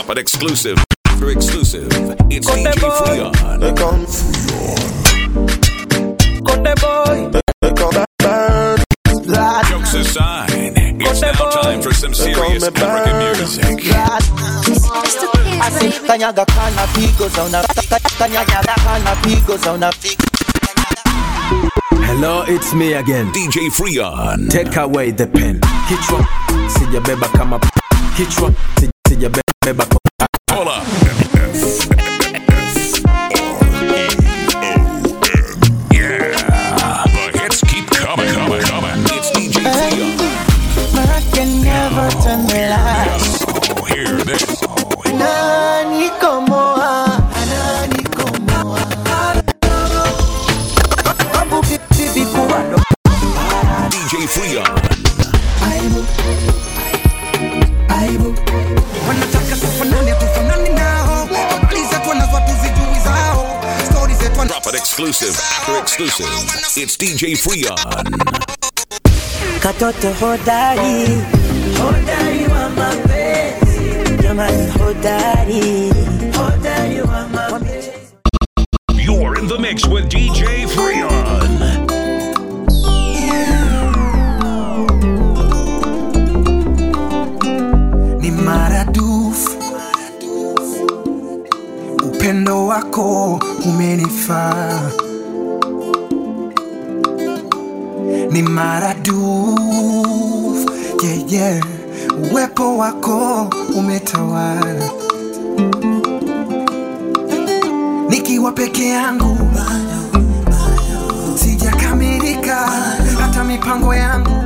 Drop it exclusive. After exclusive. It's DJ Freon. They come Conde boy, They come back bird Blood Jokes aside, it's now time for some serious me African burn. music. Blood Mr. I Kids, say baby. kanyaga kana pigo za una Kanyaga kana pigo za una Hello, it's me again. DJ Freon. Take away the pen. Kichwa sijabeba kama kichwa si- sijabeba kwa- Hold up. Yeah. The hits keep coming, coming, coming. It's DJ Freon. I can never turn the lights Oh, hear this. Nani como a Nani como a Babu bibi kuwado DJ Freon. Aibu Aibu wanataka tufanane tufanane nao habari zetu wanazo tuzijui zao stori zetu wana- Drop it exclusive. After exclusive. It's DJ Freon. Katoto hodari, hodari wa mapenzi, jamani hodari, hodari wa mapenzi. You're in the mix with DJ Freon. ni maradufu upendo wako umenifaa ni maradufu yeah, yeah. uwepo wako umetawala nikiwa peke yangu sijakamilika hata mipango yangu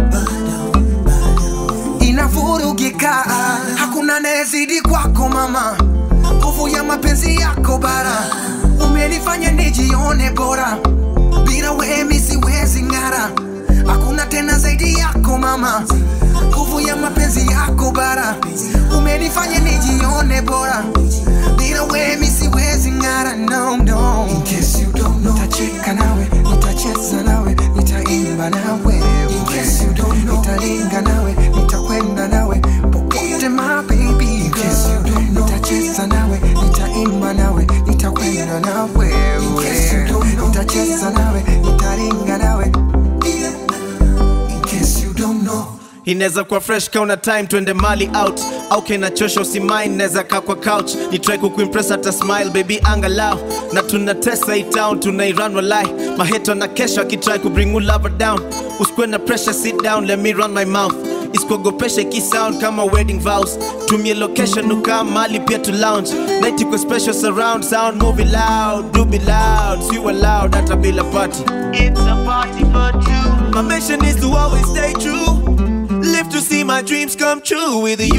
inavurugika hakuna nezidi kwako mama nguvu ya mapenzi yako bara umenifanya nijione bora bila wemi siwezi ng'ara hakuna tena zaidi yako mama nguvu ya mapenzi yako bara umenifanya nijione bora bila wemi siwezi ng'ara no, no. In case you don't know, nitacheka nawe nitacheza nawe nitaimba nawe In case you don't know, nitaringa nawe nitakwenda nawe popote my baby In case you don't know, nitacheza nawe nitaimba nawe nitakwenda nawe In case you don't know, nitacheza nawe nitaringa nawe In case you don't know inaweza kuwa fresh kauna time twende mali out au kenachosha usimain naweza kaa kwa couch ni try kukuimpress hata smile baby angalau na tunatesa hii town tunairan walai maheto na kesho akitry kubring you lover down usikwe na pressure sit down let me run my mouth isikuogopesha ikisound kama wedding vows tumie location ukaa mali pia to lounge night iko special surround sound movie loud do be loud si loud hata bila party it's a party for two my mission is to always stay true Live to see my dreams come true with you.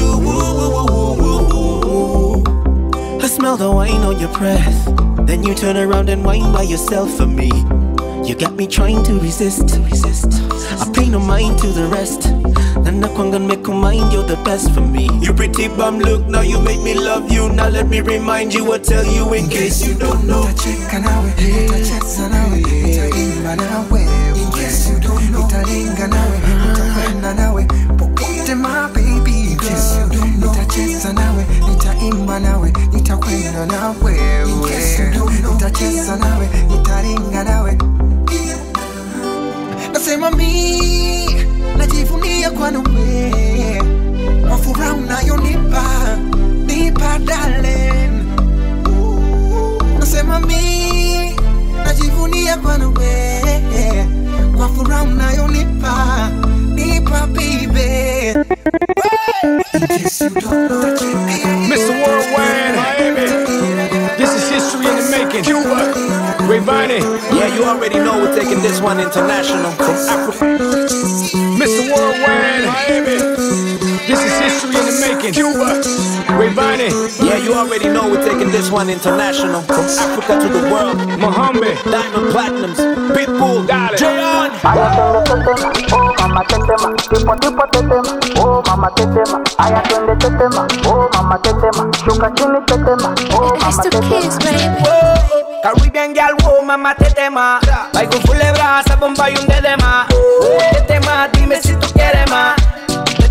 I smell the wine on your breath. Then you turn around and whine by yourself for me. You got me trying to resist. resist. I pay no mind to the rest. And I can't make a mind, you're the best for me. You pretty bum look, now you make me love you. Now let me remind you or tell you in case you don't know. nitacheka nawe nitacheza nawe nitaimba nawe In case you don't know, nitaringa nawe nitakwenda nawe popote my baby In case you don't know, nitacheza nawe nitaimba nawe nitakwenda nawe In case you don't know, nitacheza nawe nitaringa nawe nasema mi najivunia kwa nawe kwa furaha unayonipa nipa darling nasema mi najivunia bwana we kwa furaha unayonipa nipa bibe Mr. Worldwide, this is history in the making. Cuba, Rayvani, Yeah, you already know we're taking this one international. From Africa. Mr. Worldwide, this is history in the making. Cuba, Rayvani, Yeah, you already know we're taking this one international. From Africa to the world. Muhammad, Diamond Platinums, Pitbull, Dale. Jayon. Aya twende tetema, oh mama tetema, tipo tipo tetema, oh mama tetema. Aya twende tetema, oh mama tetema, shuka chini tetema, oh mama Mr. Kids, tetema. baby. Caribbean girl, oh mama tetema. Baigo full de brasa, bomba y un dedema. Oh, tetema, dime si tú quieres más.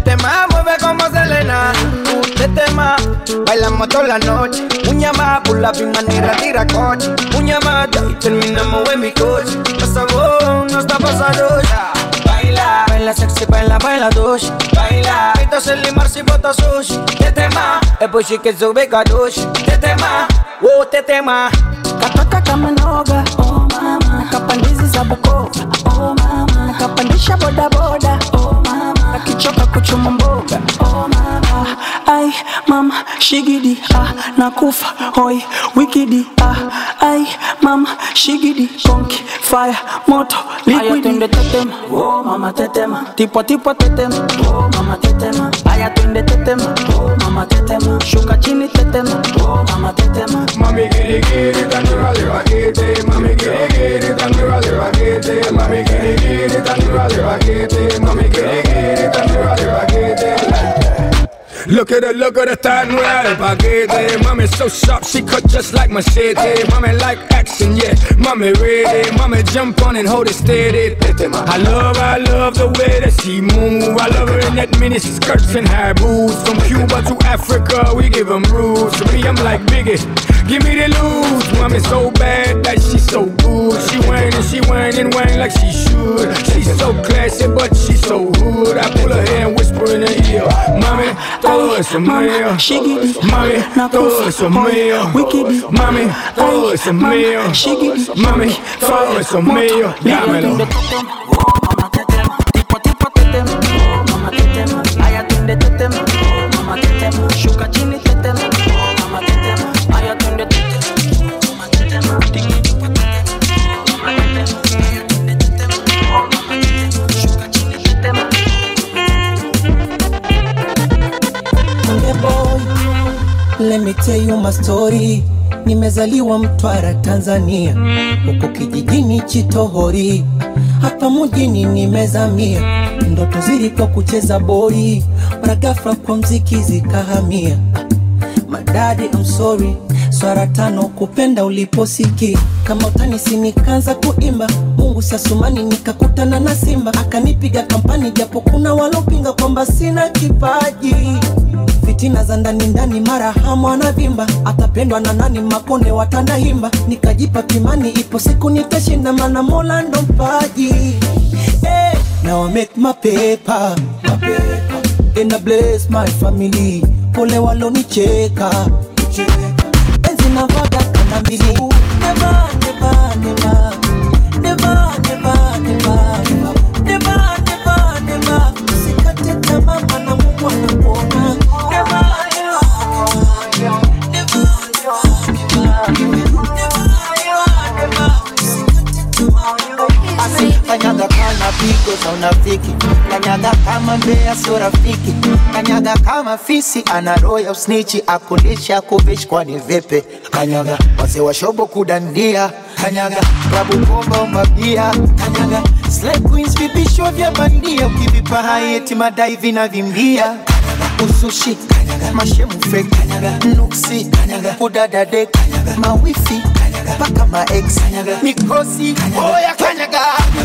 Tetema, mueve como Selena. Uh, tetema, bailamos toda la noche. Uña más, por la manera tira coche. Uña más, y terminamos en mi coche. Por favor, no está pasando ya. Baila, baila sexy, baila, baila douche. Baila, esto es el limar si bota sushi. Tetema, e poi che sube kadoshi. Tetema, oh tetema. katoka kama noga oh mama kapandizi za bukova oh mama kapandisha bodaboda oh mama akichoka kuchuma mboga oh mama ai mama shigidi ah nakufa hoi wikidi ah ai mama shigidi konki fire moto liquidi twende tetema oh mama tetema tipo tipo tetema oh mama tetema aya twende tetema oh mama tetema shuka chini tetema oh mama tetema Mami giri giri tanura leva kete Mami giri giri tanura leva kete Mami giri giri tanura leva kete Mami giri giri tanura leva kete Look at her, look at her thigh nueva de paquete Mami so sharp, she cut just like machete Mami like action, yeah, mami ready Mami jump on and hold it steady I love, I love the way that she move I love her in that mini skirts and high boots From Cuba to Africa, we give them rules To me, I'm like Biggie, give me the loot Mami so bad that she so good She whine and she whine and whine like she should She's so classy, but she's so hood I pull her hair and whisper in her ear Mami, todo eso es mío Shigidi, Mami, todo eso es mío Wikidi, Mami, todo eso es mío Shigidi, Mami, todo eso es mío Dámelo Shuka chini tetema, oh mama tetema, aya twende tetema, oh mama tetema, tiki tupa tetema, oh mama tetema, aya twende tetema, oh mama tetema, shuka chini tetema. Konde boy, let me tell you my story. Nimezaliwa Mtwara, Tanzania, huko kijijini Chitohori, hapa mjini nimezamia. Ndoto zilikuwa kucheza boli, mara ghafla kwa mziki zikahamia. Madadi, I'm sorry, swara tano kupenda uliposiki kama utanisi, nikaanza kuimba Mungu sasumani, nikakutana na Simba akanipiga kampani, japo kuna walopinga kwamba sina kipaji fitina za ndani ndani, mara hamu anavimba, atapendwa na nani? Makonde watanahimba, nikajipa kimani, ipo siku nitashinda, mana Mola ndo mpaji. Hey, now I make my paper, my paper. And I bless my family, pole walonicheka enzi navaga kanda mbili Never, never, never. Never, never, never, never. Never, never, never. Usikate tamaa, maana Mungu anakuona. Never, never, Kanyaga kama pigo za unafiki, kanyaga kama mbea sio rafiki, kanyaga kama fisi ana roho ya usnichi, akulisha kuvishi kwani vipi? Kanyaga wazee wa shobo kudandia, kanyaga klabu bomba umabia, kanyaga slay queens vipisho vya bandia, ukivipa hai eti madai vinavimbia usushi kanyaga mashemu fake kanyaga nuksi kanyaga kudadade kanyaga mawifi kanyaga paka maex kanyaga mikosi oya kanyaga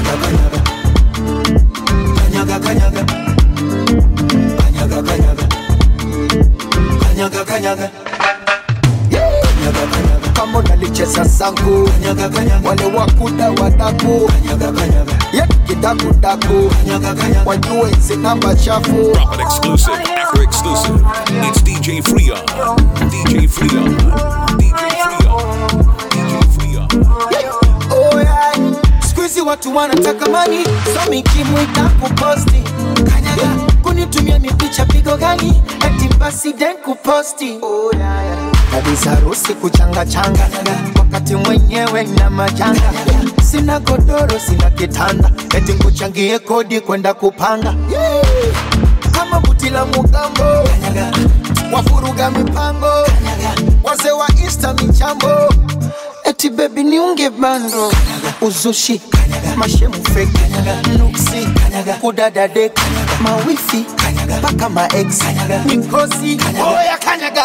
kanyaga kanyaga kanyaga kanyaga kanyaga kanyaga Yeah. Kanyaga, kanyaga. kama unalicheza zangu kanyaga, kanyaga. wale wakuda wadaku kanyaga, kanyaga. Yeah, kidakudaku kanyaga, kanyaga. wajue zinamba chafu Drop an exclusive after exclusive. It's DJ Freon. DJ Freon. DJ Freon. DJ Freon. Oh, yeah. Siku hizi watu wanataka mani so mikimwita kuposti kanyaga kunitumia mipicha pigo gani eti basi den kuposti oh, yeah, yeah. kabisa harusi kuchanga changa wakati mwenyewe na majanga sina godoro sina kitanda eti nkuchangie kodi kwenda kupanga yeah. kama buti la mugambo wafuruga mipango wazee wa insta michambo eti bebi niunge bando uzushi mashemu fake nuksi kudadade mawifi mpaka maex mikosi oya kanyaga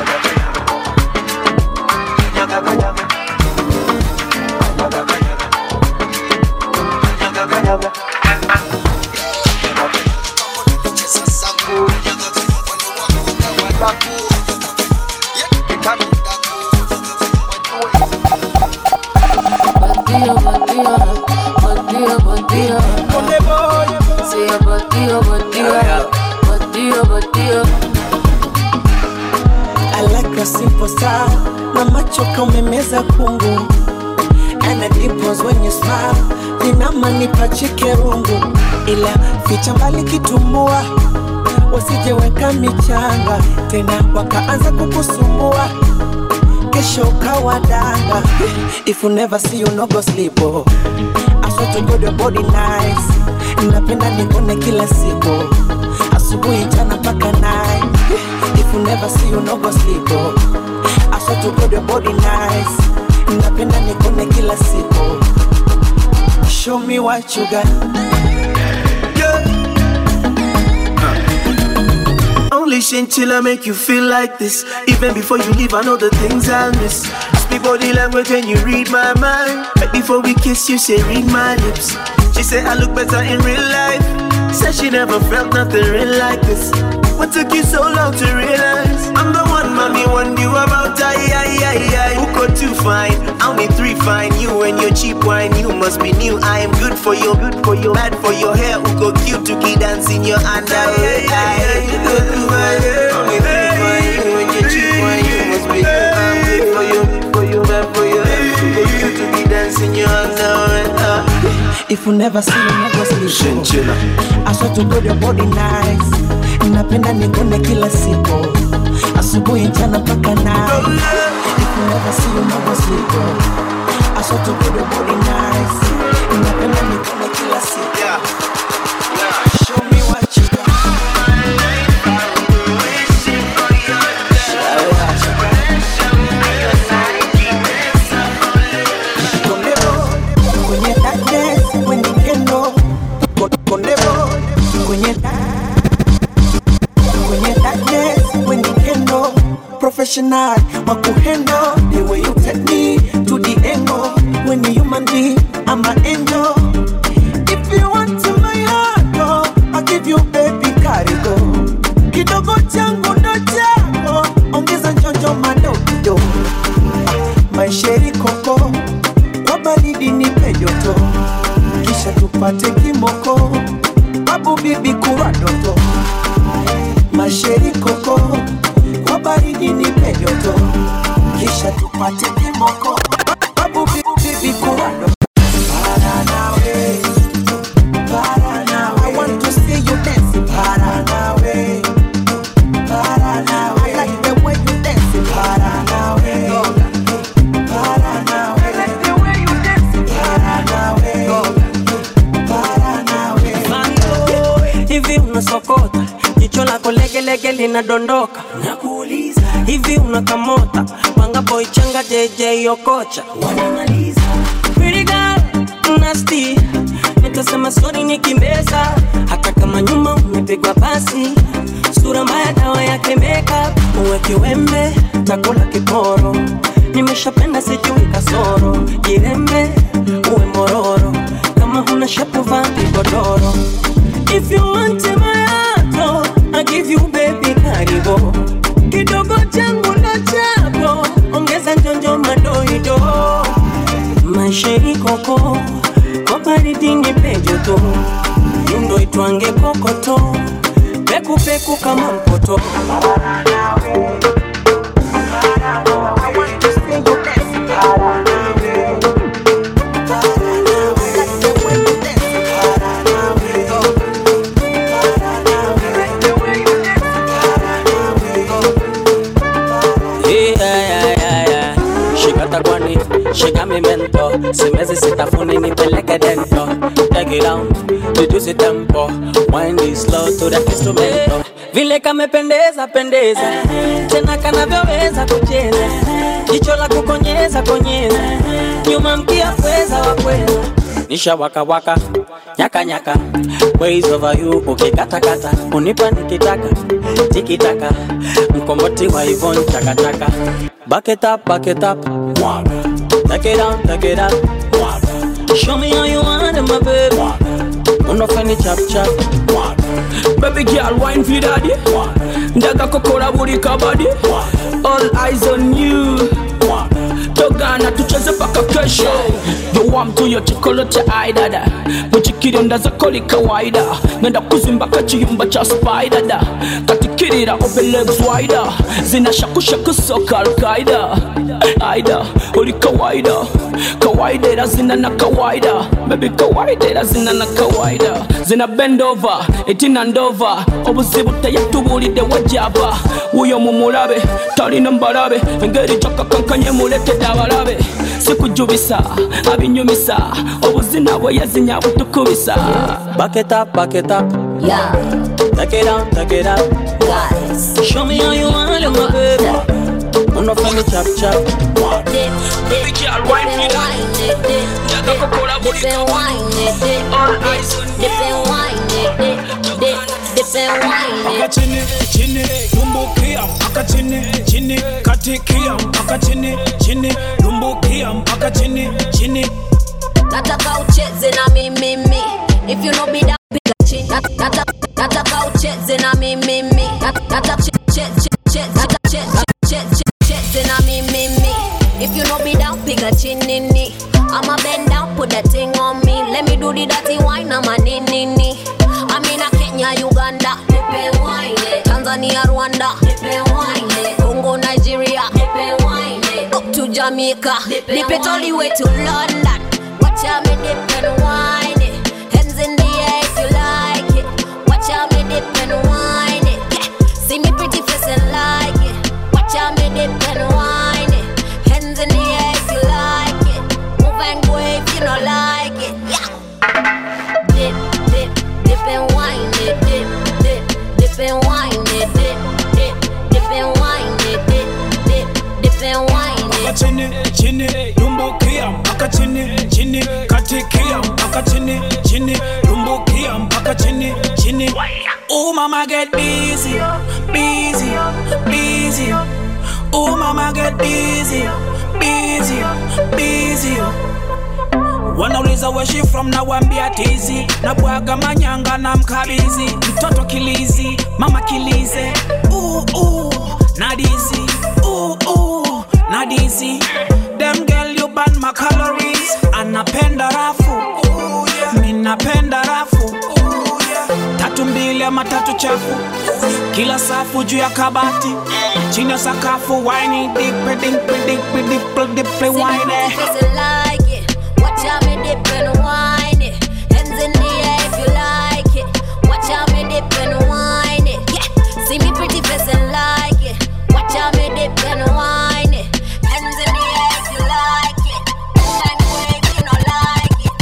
Kanyaga, kanyaga. Kanyaga, kanyaga. Kanyaga, kanyaga. kasipo saa na macho kaumemeza kungu and the dimples when you smile linamanipache rungu ila ficha mbali kitumbua wasijeweka michanga tena wakaanza kukusumbua kesho ukawa danga if you never see you no go sleep oh. I swear to God your body nice napenda nikone kila siku asubuhi jana mpaka night if you never see you no go sleep oh. I swear to God your body nice napenda nikone kila siku show me what you got Only chinchilla make you feel like this. Even before you leave, I know the things I'll miss. Speak body language when you read my mind. Right before we kiss, you say read my lips. She said I look better in real life. Said she never felt nothing real like this. What took you so long to realize? I'm the one, mommy, one you about. Aye, aye, aye, aye. Who got two fine? I only three fine. You and your cheap wine, you must be new. I am good for your, good for your, bad for your hair. Who got cute to keep dancing your underwear? Aye, you go through my hair. Only three fine. You and your cheap wine, you must be new. I'm good for you, for you, bad for your hair. Who got cute to keep dancing your underwear? Ah. if you never see you never sleep Chinchilla. I swear to God your body nice napenda nikone kila siku asubuhi jana mpaka night if you never see you never sleep I swear to God your body nice napenda nikone kila siku show me what you got Kondebo, kwenye darkness, when you can know. Ko- Kondebo, kwenye da- kwenye darkness, when you can know. Professional, makuhendo, the way you take me to the angle. When you human being, I'm an angel. If you want to my heart, oh, I'll give you baby karigo. Kidogo changu ndo chako, ongeza njonjo madogo. Maisheri koko, kwa baridi nipe joto, kisha tupate kimoko, babu bibi kuwa doto. Masheri koko, kwa baridi nipe joto, kisha tupate kimoko, babu bibi bibi kuwa doto. Para nawe, para nawe. I want to see you dance. Para nawe, para nawe. I like the way you dance. Para nawe. Para nawe. I like the way you dance. Para nawe. Para nawe. hivi unasokota jicho lako legelege linadondoka nakuuliza hivi unakamota panga boy changa jj okocha wanamaliza Pretty girl, nasty nitasema sori nikimbeza hata kama nyuma umepigwa pasi sura mbaya dawa yake makeup uwe kiwembe takula kiporo nimeshapenda sijui kasoro jirembe uwe mororo kama huna shepu vaa kigodoro If you want my heart, oh, I give you baby karibo kidogo changu ndo chako ongeza njonjo madoido maisha ikoko kwa baridi ni pejoto yundo itwange kokoto pekupeku kama mpoto Yeah, yeah, yeah, yeah. Shikata kwani, shika mi mento Simezi sitafuni nipeleke dento Take it down, reduce the tempo Wind it slow to the instrumento Vile kamependeza pendeza Tena kanavyoweza kucheza Jicho la kukonyeza konyeza Nyuma mkia pweza wa pweza Nisha waka waka Nyaka nyaka Ways over you ukikatakata Unipa nikitaka Tikitaka Mkomboti wa Yvonne chakachaka Back it up, back it up Mwaga Take it down, take it up Mwaga Show me how you want it, my baby Mwaga Unofeni chap chap Mwaga Baby girl, wine for daddy. Ndaga kokora buri kabadi. All eyes on you. Togana tucheze paka kesho. Dowam tu yo chocolate ai dada. Muchikiri ndaza koli kawaida. Nenda kuzimba kachiyumba cha spider da. Katika kirira open legs wider zinashakushaku soka alkaida aida uli kawaida kawaida ila zina na kawaida baby kawaida ila zina na kawaida zina bend over etina ndova obuzibu teyatubulidde wajaba wuyo mumulabe talina mbalabe engeri gyakakankanye muletedde abalabe sikujubisa abinyumisa obuzina bwe yazinya butukubisa Back it up, back it up. Yeah. Take it out, take it out. Guys. Show me how you want it, my baby. Uno for me chop chop. Baby girl, wine for that. Jaga kukola buli kawa. All eyes on mpaka chini chini lumbukia mpaka chini chini katikia mpaka chini chini lumbukia mpaka chini chini nataka ucheze na mimimi if you know be that piga chini Nat- nata- nataka ucheze na mimimi Nat- nataka che- che- che- che- nataka che- che- che- che- cheze na mimimi if you know be down piga chini ni I'ma bend down put that thing on me let me do the dirty wine I'm a nini I'm in a Kenya Uganda nipe wine Tanzania Rwanda nipe wine Congo Nigeria nipe wine up to Jamaica nipe all the way to London Watch out me dip and wine it. Hands in the air if you like it. Watch out me dip and wine it. Yeah. See me pretty face and like it. Watch out me dip and wine it. Hands in the air if you like it. Move and go if you don't like it. Yeah. Dip, dip, dip and wine it. Dip, dip, dip and wine it. Dip, dip, dip and wine it. Dip, dip, dip and wine mpaka it. chini chini lumbukia mpaka chini chini katikia mpaka chini chini lumbukia mpaka chini chini oh mama get busy busy busy oh mama get busy busy busy wanauliza where she from na wambia tizi na bwaga manyanga na mkabizi mtoto kilizi mama kilize ooh, ooh, nadizi ooh, ooh, nadizi dem girl you burn my calories anapenda rafu ooh, yeah. minapenda rafu ooh, yeah. tatu mbili ama tatu chafu kila safu juu ya kabati chini ya sakafu wine dipe dipe dipe dipe dipe wine Face it like it. Watch out me dip and wine it. Hands in the air if you like it. Watch out me dip and wine it. Yeah. See me pretty face and like it. Watch out me dip and wine it. Hands in the air if you like it. Move and go if you don't like it.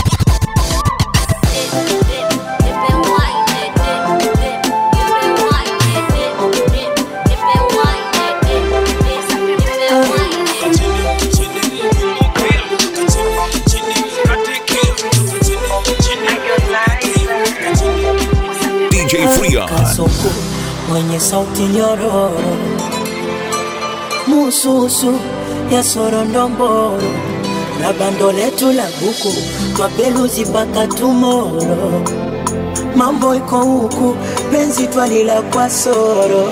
Yeah. Dip, dip, dip and wine it. Dip, dip, dip and wine it. Dip, dip, dip and wine it. Dip, dip, dip and wine it. DJ Freon. kasoko mwenye sauti nyororo mususu ya sorondomboro na bando letu la buku twapeluzi mpaka tumoro mambo iko huku penzi twalila kwa soro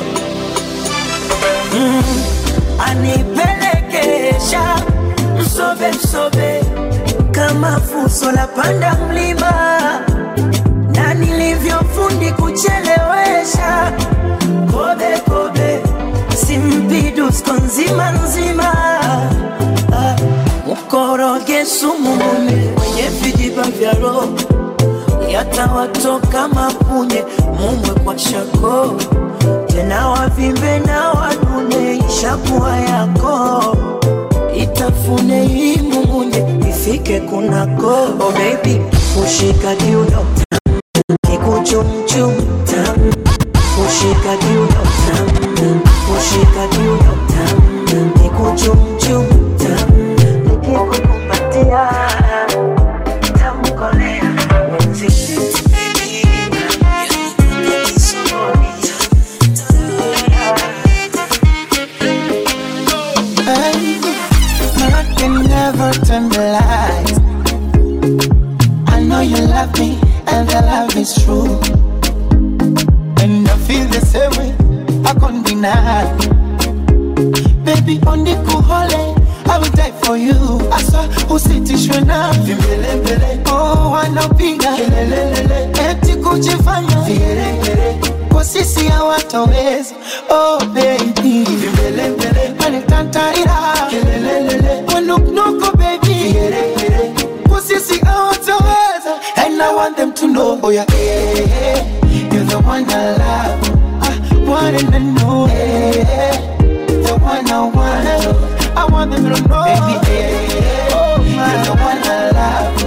mm, anipelekesha msobe msobe kama fuso la panda mlima na nilivyofundi kuchelewesha kobe kobe simpidusko nzima nzima Ah, mkoroge sumu mume mwenye vijiba vya roho yatawatoka mapunye mumwe kwa shako tena wavimbe na wanune ishakuwa yako itafune hii mumunye ifike kunako oh baby kushika kiuno kikuchumchum tam kushika kiuno tam kushika kiuno tam kikuchumchum tam nikikukumbatia tamkolea wenzi Hey, I can never turn the lights. I know you love me, and the love is true. And I feel the same way, I can't deny. Baby, on the kuhole, I will die for you. Asa usitishwe na vimbelembele. Oh, wanapiga kelelelele, eti kujifanya vigeregere. kwa sisi hawataweza oh baby vimbelembele wanitantarira kelelelele wanuknuko baby kwa sisi hawataweza and I want them to know oh yeah, yeah, yeah. you're the one I love I want them to know yeah, yeah. the one I want I want them to know baby yeah, yeah. you're the one I love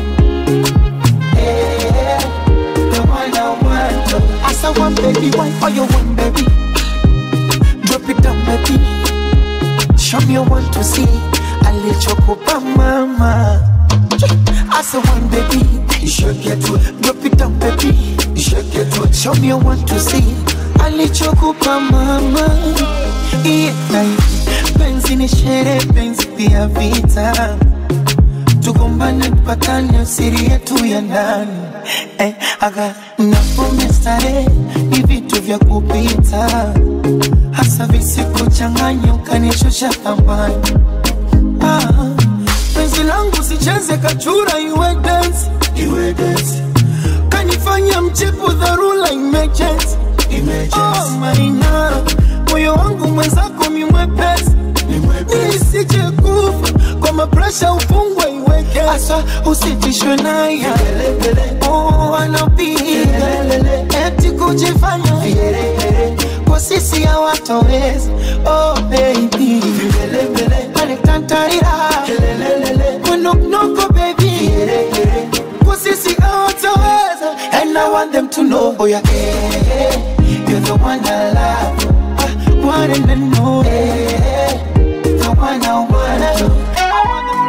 yeah, the one I want as I want baby why for you want baby drop it down baby show me what to see alichokupa mama as I want baby you should get to it drop it down baby you should get to it show me what to see alichokupa mama yeah, penzi ni shere penzi pia vita tugombane mpatane siri yetu ya ndani eh, aga napome starehe ni vitu vya kupita hasa visikuchanganya ukanishusha thamani ah, penzi langu sicheze kachura iwe dance iwe dance kanifanya mchepu dharura emergency oh maina moyo wangu mwenzako mimwepesi nisije kufa kwa mapresha ufungwe iweke asa usitishwe naye oh, anapiga eti kujifanya kwa sisi hawatoweza oh baby anitantarira kunuknuko baby kwa sisi hawatoweza and I want them to know oh yeah, yeah, yeah. you're the one I love I want them to know yeah, yeah. the one I want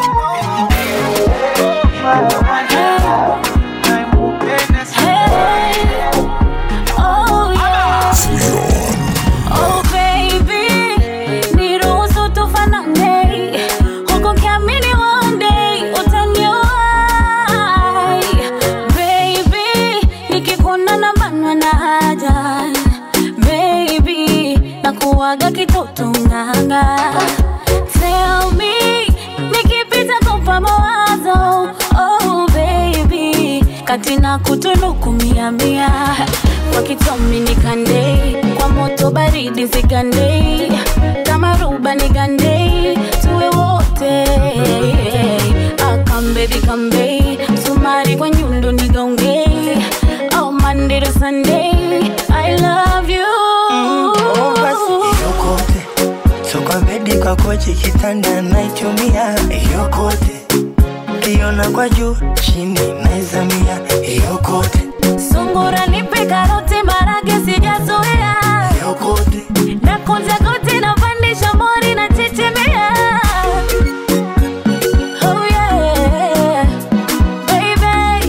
Oh yeah. Oh baby, niruhusu tufanane. Huku nikiamini one day utaniwahi. Baby, nikikuona nabanwa na haja. Baby, nakuwaga kitoto nganga. Tell me, nikipita kupa mawazo. Oh baby, kati na kutunuku mia mia kwa kitomi nikande kwa moto baridi zigande kama ruba nigande tuwe wote akambebi kambe msumari kwa nyundo nigaunge oh Monday to Sunday I love you Oh, basi yokote so kwa bedi kwa kochi kitanda naichumia yokote kiona kwa juu chini naizamia yokote sungura nipe karoti marage sijazoea yokote na kunja goti na pandisha mori na chechemea oh yeah baby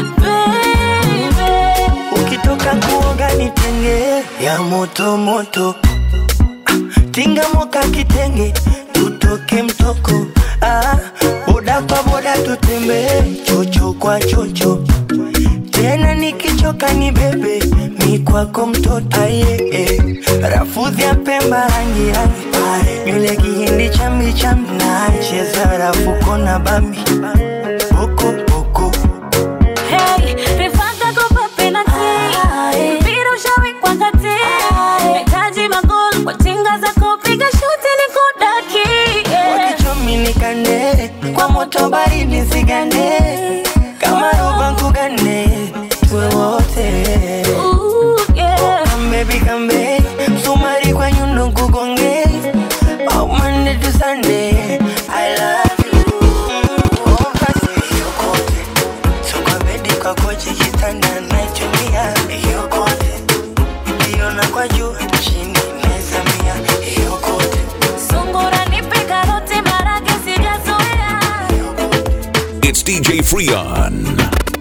baby ukitoka kuoga nitenge ya moto moto Ah, tinga moka kitenge tutoke mtoko ah, boda kwa boda tutembee chocho kwa chocho tena nikichoka ni bebe mi kwako mtoto aye eh. rafudhi ya pemba rangi rangi nywele kihindi chambi chambi na cheza rafuko na bambi boko boko Hey, rifaka kupa penalty. Mpira ushawekwa kati. Nahitaji magoli kwa tinga za kupiga shuti nikudaki. wakichomi nikande kwa moto baridi sigande kama roba nkugane tuwe wote kambebi kambe msumari kwa nyundo nkugonge oh, Monday to Sunday I love you oh, basi yokote so kwa bedi kwa kochi kitanda naichumia yokote kiona kwa juu chini mezamia yokote Sungura nipe karoti marage sijazoea. It's DJ Freon.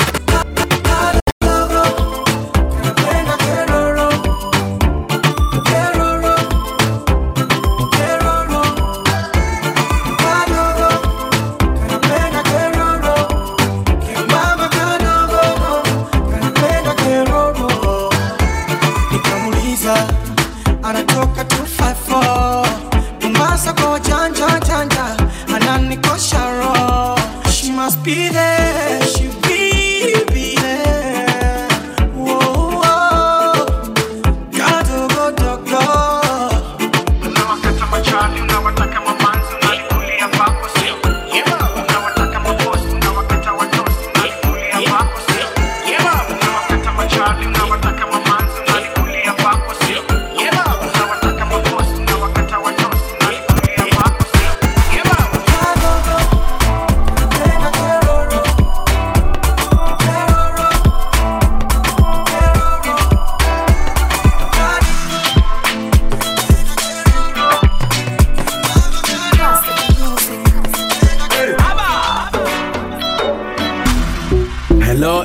nikamuliza anatoka 254 Mombasa kwa janja janja ananikosha roho she must be there she be be there Whoa, whoa.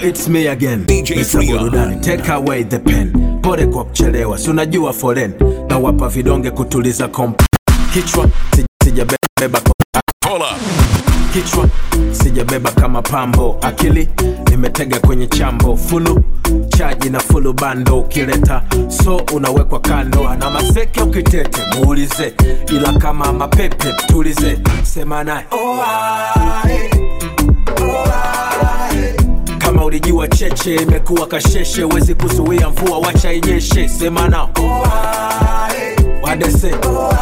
it's me again DJ Mr. Freon. burudani take away the pen pole kwa kuchelewa si unajua foren na wapa vidonge kutuliza komp kichwa si- sijabeba Hold up. kichwa sijabeba kama pambo akili nimetega kwenye chambo fulu chaji na fulu bando ukileta so unawekwa kando ana maseke ukitete muulize ila kama mapepe tulize sema naye kama ulijua cheche imekuwa kasheshe wezi kuzuia mvua wacha inyeshe sema nao wadese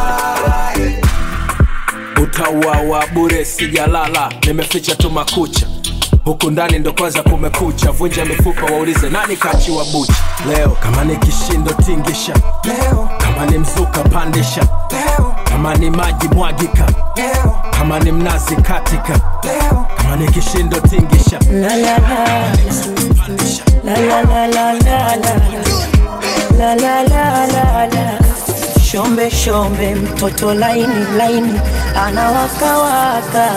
utauawa bure sijalala nimeficha tu makucha huku ndani ndo kwanza kumekucha vunja mifupa waulize nani kachiwa bucha leo kama ni kishindo tingisha leo kama ni mzuka pandisha leo kama ni maji mwagika leo kama ni mnazi katika leo kama ni kishindo tingisha La la la La la la la la la La la la la la Shombe shombe mtoto laini laini anawakawaka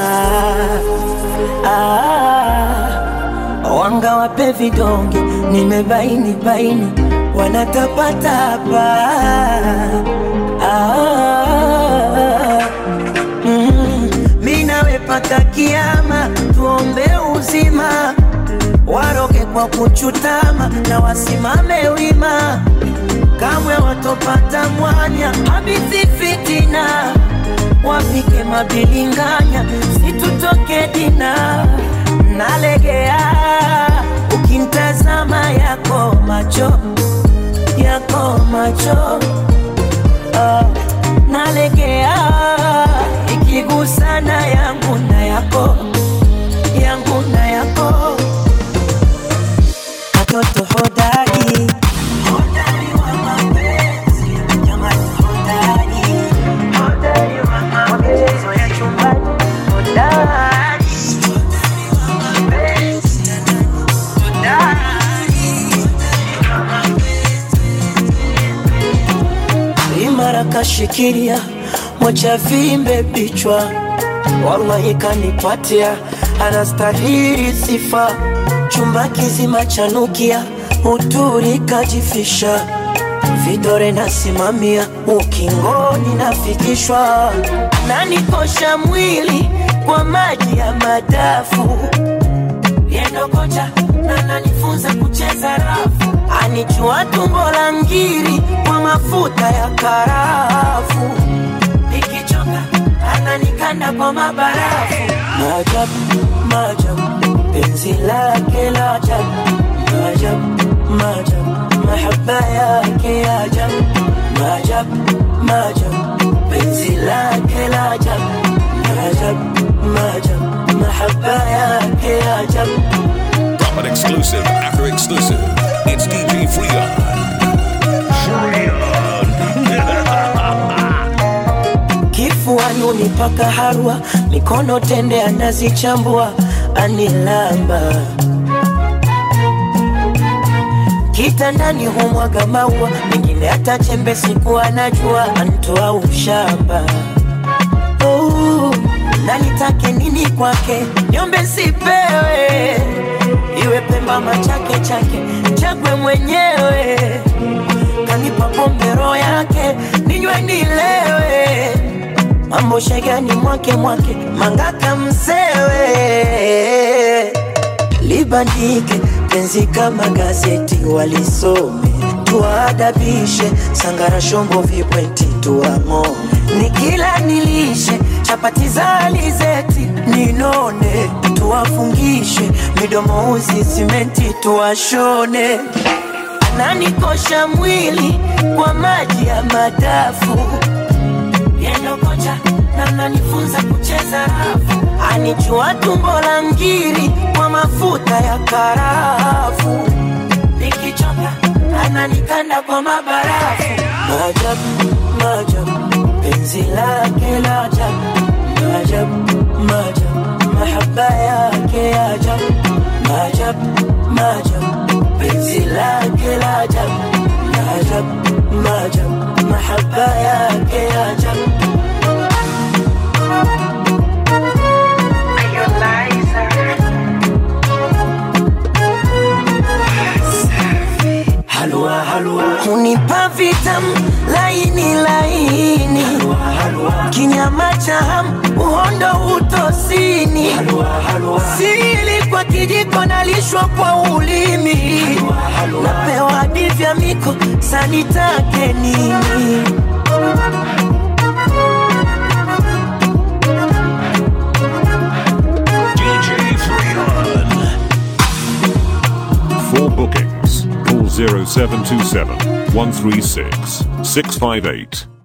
ah, wanga wape vidonge nimebaini baini wanatapatapa ah, mm, mi nawe paka kiama tuombe uzima waroge kwa kuchutama na wasimame wima kamwe watopata mwanya habithi fitina wapike mabilinganya situtoke dina nalegea ukimtazama yako macho yako macho ah, nalegea ikigusana yangu na yako yangu na yako katoto hodari imara kashikilia mocha vimbe bichwa wallahi kanipatia anastahili sifa chumba kizima chanukia uturi kajifisha vidore nasimamia ukingoni nafikishwa nanikosha mwili kwa maji ya madafu yendokocha na nanifunza kucheza rafu anijua tumbo la ngiri kwa mafuta ya karafu nikichoka ananikanda kwa mabarafu maajabu maajabu penzi lake la ajabu maajabu maajabu mahaba yake ya ajabu maajabu maajabu penzi lake la ajabu maajabu maajabu mahaba yake ya ajabu Drop an exclusive after exclusive. It's DJ Freon. kifuani unipaka harwa mikono tende anazichambua anilamba kitandani humwaga maua mengine hata chembe siku anajua antoa ushamba oh, na nitake nini kwake nyombe sipewe iwe pemba machake chake chagwe mwenyewe kanipa pombe roho yake ninywe nilewe mambo shegani mwake mwake mangaka msewe libandike penzi kama gazeti walisome tuwaadabishe sangara shombo vipweti tuang'o nikila nilishe chapati za alizeti ninone tuwafungishe midomo uzi simenti tuwashone ananikosha mwili kwa maji ya madafu yendo kocha na nanifunza kucheza rafu anijua tumbo la ngiri kwa mafuta ya karafu nikichoka ananikanda kwa mabarafu maajabu maajabu penzi lake la ajabu maajabu maajabu mahaba yake ya ajabu maajabu maajabu penzi lake la ajabu maajabu maajabu mahaba yake ya ajabu cha hamu uhondo utosini sili kwa kijiko nalishwa kwa ulimi napewa hadi vya miko sanitake nini DJ Freon. For bookings, call 0727 136 658